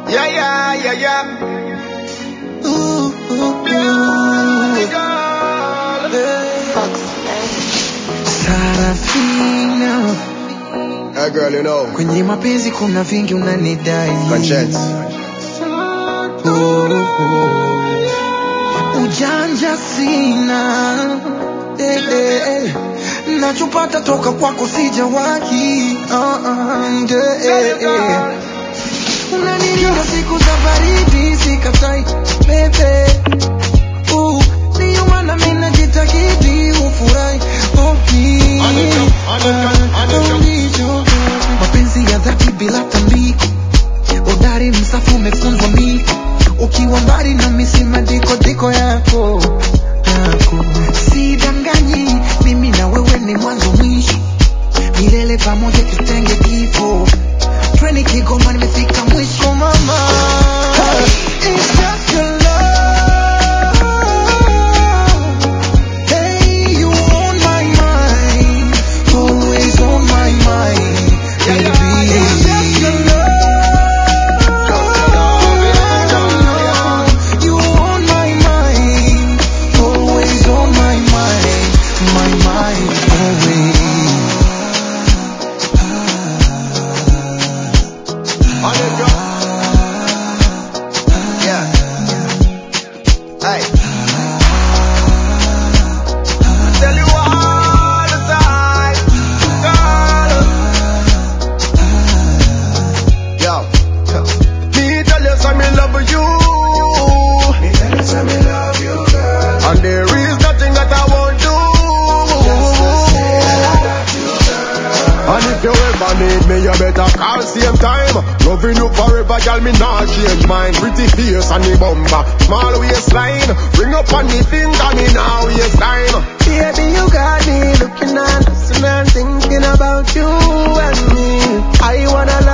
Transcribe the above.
Yeah, yeah, yeah, yeah. Ooh, ooh, Beauty ooh. girl. Sarafina, Hey girl, you know. kwenye mapenzi kuna vingi unanidai. Conscience. Oh, oh. Ujanja sina eh, eh, eh. nachopata toka kwako sijawahi uh, uh, eh, eh. Unanilinda siku za baridi sikatai bebe Uh, ndiyo maana mimi najitahidi ufurahi oh, hii. Anita, Anita, Anita. Ah, ndicho. mapenzi ya dhati bila tambiko udari msafu umefunzwa miko ukiwa mbali na misima diko diko yako yako sidanganyi mimi na wewe ni mwanzo mwisho milele pamoja tutenge kifo treni kigoma nimefika mwisho mama It's just your love. Hey, you on my mind, always on my mind, baby. It's just your love. You on my mind, always on my mind, my mind, Anita. Yeah. Hey. I tell you all the time, girl. Yo. Me tell you some me love you. Me tell you some me love you, girl. And there is nothing that I won't do. And if you ever need me, you better call same time. Loving you forever, girl, me not change mine. Pretty face and the bumper, small waistline. Ring up on the finger, me now waste time. Baby, you got me looking and listening and thinking about you and me. I wanna